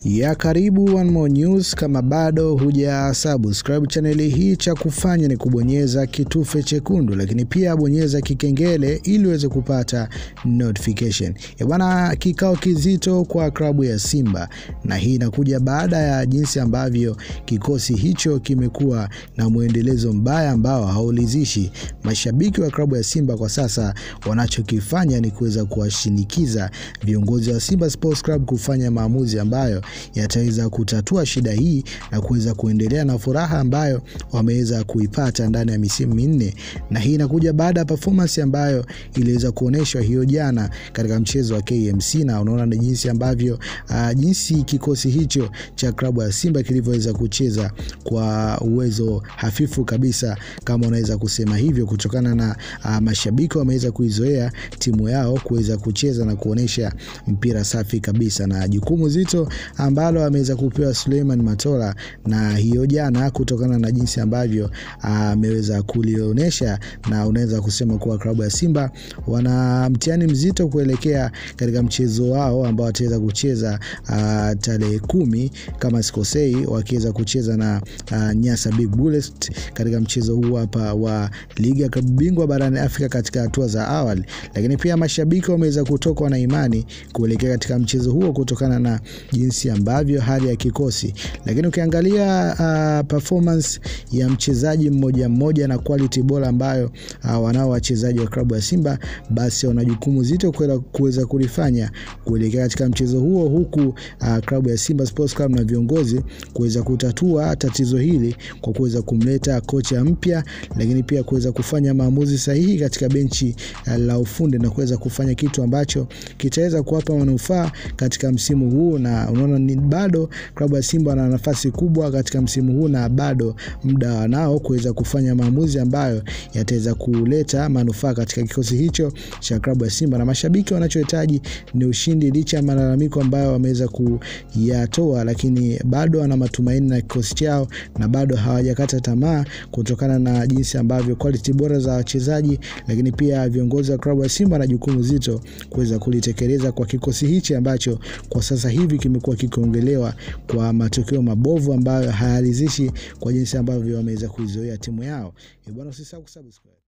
ya karibu One More News. Kama bado huja subscribe chaneli hii, cha kufanya ni kubonyeza kitufe chekundu, lakini pia bonyeza kikengele ili uweze kupata notification. E bwana, kikao kizito kwa klabu ya Simba, na hii inakuja baada ya jinsi ambavyo kikosi hicho kimekuwa na mwendelezo mbaya ambao haulizishi mashabiki wa klabu ya Simba. Kwa sasa wanachokifanya ni kuweza kuwashinikiza viongozi wa Simba Sports Club kufanya maamuzi ambayo yataweza kutatua shida hii na kuweza kuendelea na furaha ambayo wameweza kuipata ndani ya misimu minne, na hii inakuja baada ya performance ambayo iliweza kuonyeshwa hiyo jana katika mchezo wa KMC, na unaona ni jinsi ambavyo uh, jinsi kikosi hicho cha klabu ya Simba kilivyoweza kucheza kwa uwezo hafifu kabisa, kama unaweza kusema hivyo, kutokana na uh, mashabiki wameweza kuizoea timu yao kuweza kucheza na kuonesha mpira safi kabisa, na jukumu zito ambalo ameweza kupewa Suleiman Matola na hiyo jana, kutokana na jinsi ambavyo ameweza uh, kulionyesha, na unaweza kusema kuwa klabu ya Simba wana mtihani mzito kuelekea katika mchezo wao ambao wataweza kucheza uh, tarehe kumi kama sikosei, wakiweza kucheza na uh, Nyasa Big Bullets katika mchezo huu hapa wa ligi ya klabu bingwa barani Afrika katika hatua za awali, lakini pia mashabiki wameweza kutokwa na imani kuelekea katika mchezo huo kutokana na jinsi ambavyo hali ya kikosi, lakini ukiangalia uh, performance ya mchezaji mmoja mmoja na quality bora ambayo uh, wanao wachezaji wa klabu ya Simba, basi wana jukumu zito kuweza kulifanya kuelekea katika mchezo huo, huku uh, klabu ya Simba Sports Club na viongozi kuweza kutatua tatizo hili kwa kuweza kumleta kocha mpya, lakini pia kuweza kufanya maamuzi sahihi katika benchi uh, la ufundi na kuweza kufanya kitu ambacho kitaweza kuwapa manufaa katika msimu huu, na unaona ni bado klabu ya Simba wana nafasi kubwa katika msimu huu na bado muda wanao kuweza kufanya maamuzi ambayo yataweza kuleta manufaa katika kikosi hicho cha klabu ya Simba, na mashabiki wanachohitaji ni ushindi, licha ya malalamiko ambayo wameweza kuyatoa, lakini bado wana matumaini na kikosi chao na bado hawajakata tamaa kutokana na jinsi ambavyo quality bora za wachezaji, lakini pia viongozi wa klabu ya Simba na jukumu zito kuweza kulitekeleza kwa kikosi hichi ambacho kwa sasa hivi kimekuwa kikiongelewa kwa matokeo mabovu ambayo hayaridhishi kwa jinsi ambavyo wameweza kuizoea timu yao. Bwana, usisahau kusubscribe.